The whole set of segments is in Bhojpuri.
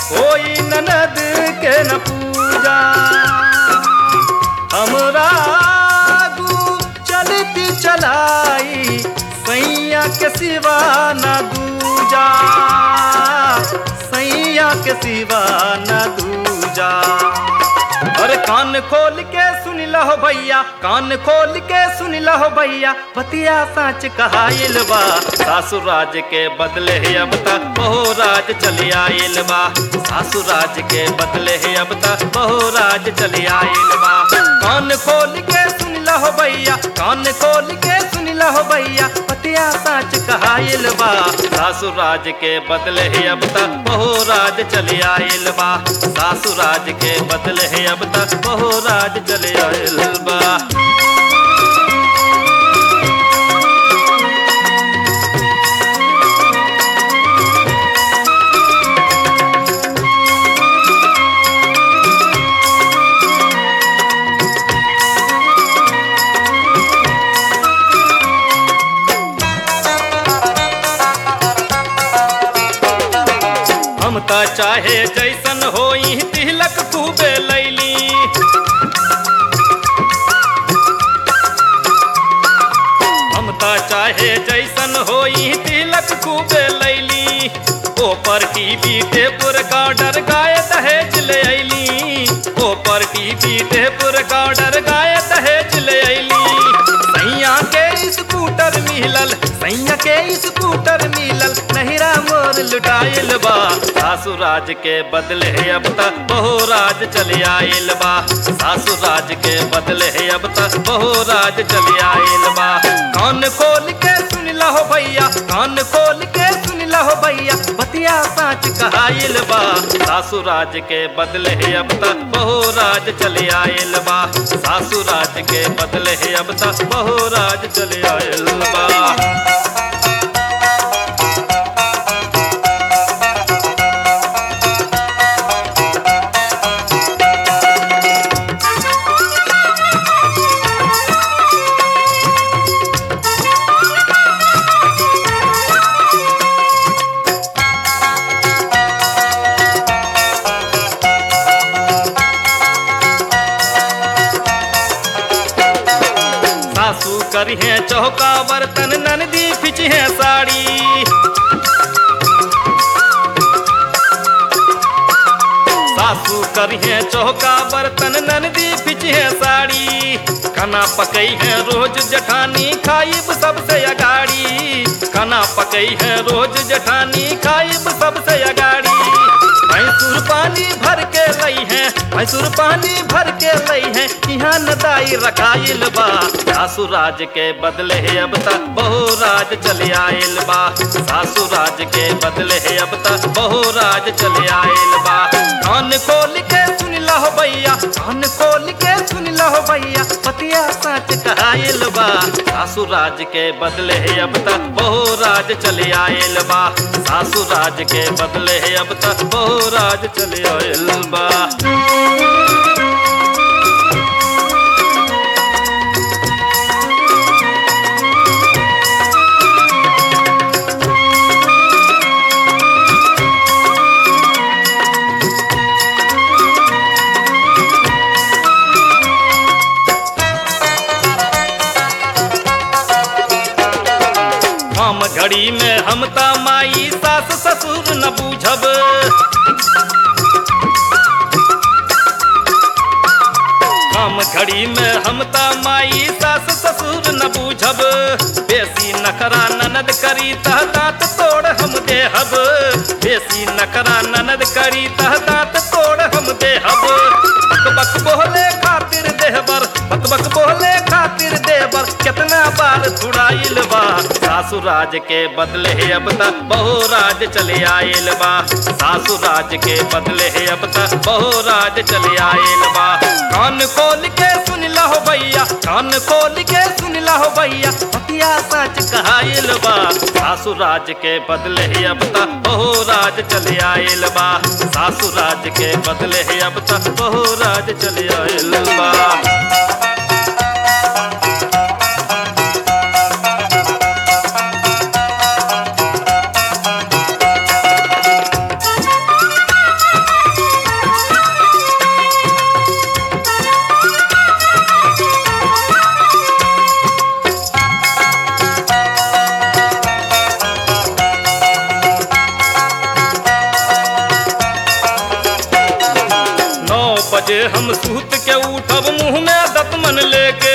होई ननद के न पूजा हमरा आगू चलती चलाई सैया के सिवा न दूजा सैया के सिवा न दूजा अरे कान खोल के सुन लहो भैया कान खोल के सुन लहो भैया बतिया सच कहाइल बा सासुर राज के बदले है अब तक बहु राज चली आइल बा सासुर राज के बदले है अब तक बहु राज चली आइल बा कान खोल के सुन लहो भैया कान खोल के सुन लहो भैया बतिया सच कहाइल बा सासुर राज के बदले है अब तक बहु राज चली आइल बा सासुर राज के बदले है अब तक बहु राज चले आइल बा हम त चाहे जैसन होई तिलक खूबे लैली हम त चाहे जैसन होई तिलक खूबे लैली ऊपर टीवी टेपुर गार्डर गाय दहेज ले ऐली ऊपर टीवी टेपुर गार्डर गाय दहेज ले ऐली सैया के स्कूटर मिलल सैया के स्कूटर मिलल नहिरा मोर लुटाइल बा सासु राज के बदले है अब तक बहु राज चले आइल बा सासु राज के बदले है अब तक बहु राज चले आइल बा कान खोल के सुन लहो भैया कान खोल के सुन लहो भैया बतिया साच कहाइल बा सासु राज के बदले है अब तक बहु राज चले आइल बा सासु राज के बदले है अब तक बहु राज चले आइल बा सासू करी है चौका बर्तन ननदी फिच है साड़ी सासू करी है चौका बर्तन ननदी फिच है साड़ी खाना पकई है रोज जठानी खाइब सबसे अगाड़ी खाना पकई है रोज जठानी खाइब सबसे अगाड़ी भैंसुर पानी भर के लई है भैंसुर पानी भर के लई है यहाँ नदाई रखाइल बा सासु राज के बदले है अब तक बहु राज चले आइल बा सासु राज के बदले है अब तक बहु राज चले आइल बा कान खोल के सुन लहो भैया कान खोल के सुन लहो भैया पतिया सच कहाइल बा सासु राज के बदले है अब तक बहु राज चले आइल बा सासु राज के बदले है अब तक बहु राज चले आइल बा हम घड़ी में हम त माई सास ससुर न बूझब हम घड़ी में हम त माई सास ससुर न बूझब बेसी नखरा ननद करी तह दांत तोड़ हम देहब बेसी नखरा ननद करी तह दांत तोड़ हम देहब बक बक बोले खातिर देहबर बक बक बोले खातिर देवर कितना बार छुड़ाइल बा सासु राज के बदले है अब तक बहु राज चले आइल बा सासु राज के बदले है अब तक बहु राज चले आइल बा कान खोल के सुन लहो भैया कान खोल के सुन लहो भैया पतिया सच कहाइल बा सासु राज के बदले है अब तक बहु राज चले आइल बा सासु राज के बदले है अब तक बहु राज चले आइल बा बजे हम सूत के उठब मुंह में दतमन लेके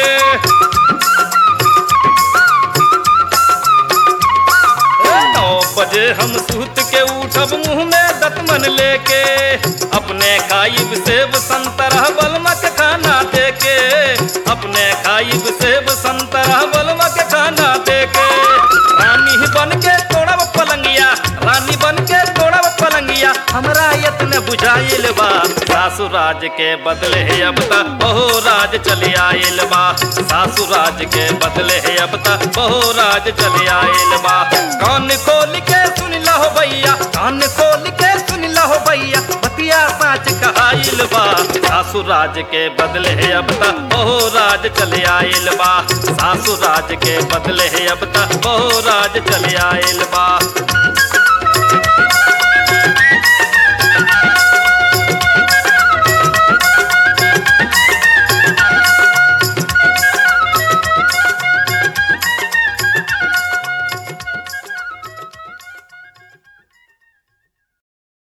नौ बजे हम सूत के उठब मुंह में दतमन लेके अपने खाइब सेब संतरा बलमक खाना देके अपने खाइब सेब संतरा बलमक खाना देके रानी बन के तोड़ब पलंगिया रानी बन के तोड़ब पलंगिया हमरा यत्न बुझाइल बा सासु राज के बदले है अब तक बहु राज चले आइल बा सासु राज के बदले है अब तक बहु राज चले आइल बा कान खोल के सुन लहो भैया कान खोल के सुन लहो भैया बतिया साच कहाइल बा सासु राज के बदले है अब तक बहु राज चले आइल बा सासु राज के बदले है अब तक बहु राज चले आइल बा